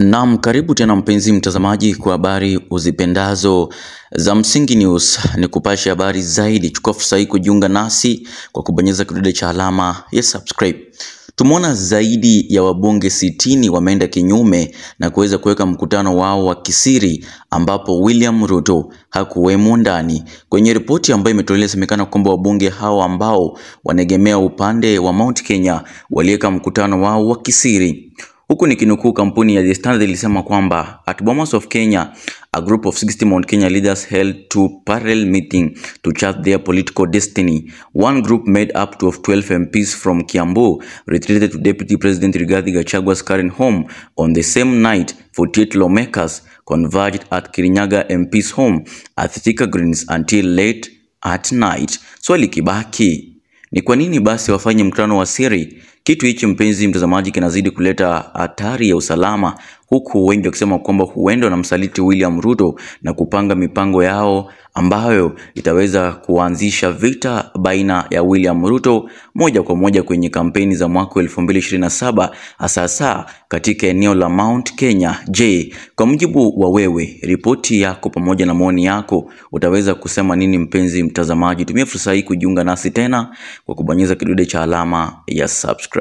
Naam, karibu tena mpenzi mtazamaji kwa habari uzipendazo za Msingi News. Ni kupasha habari zaidi, chukua fursa hii kujiunga nasi kwa kubonyeza kidude cha alama ya subscribe. Tumeona zaidi ya wabunge sitini wameenda kinyume na kuweza kuweka mkutano wao wa kisiri ambapo William Ruto hakuwemo ndani. Kwenye ripoti ambayo imetolewa semekana kwamba wabunge hao ambao wanaegemea upande wa Mount Kenya waliweka mkutano wao wa kisiri. Huku nikinukuu kampuni ya The Standard ilisema kwamba at Bomas of Kenya a group of 60 Mount Kenya leaders held two parallel meeting to chart their political destiny. One group made up to of 12 MPs from Kiambu retreated to Deputy President Rigathi Gachagua's current home on the same night. 48 lawmakers converged at Kirinyaga MP's home at Thika Greens until late at night. Swali kibaki ni kwa nini basi wafanye mkutano wa siri? Kitu hichi mpenzi mtazamaji, kinazidi kuleta hatari ya usalama, huku wengi wakisema kwamba huenda wanamsaliti William Ruto na kupanga mipango yao ambayo itaweza kuanzisha vita baina ya William Ruto moja kwa moja kwenye kampeni za mwaka 2027 hasa hasa katika eneo la Mount Kenya. Je, kwa mujibu wa wewe, ripoti yako pamoja na maoni yako, utaweza kusema nini mpenzi mtazamaji? Tumia fursa hii kujiunga nasi tena kwa kubonyeza kidude cha alama ya subscribe.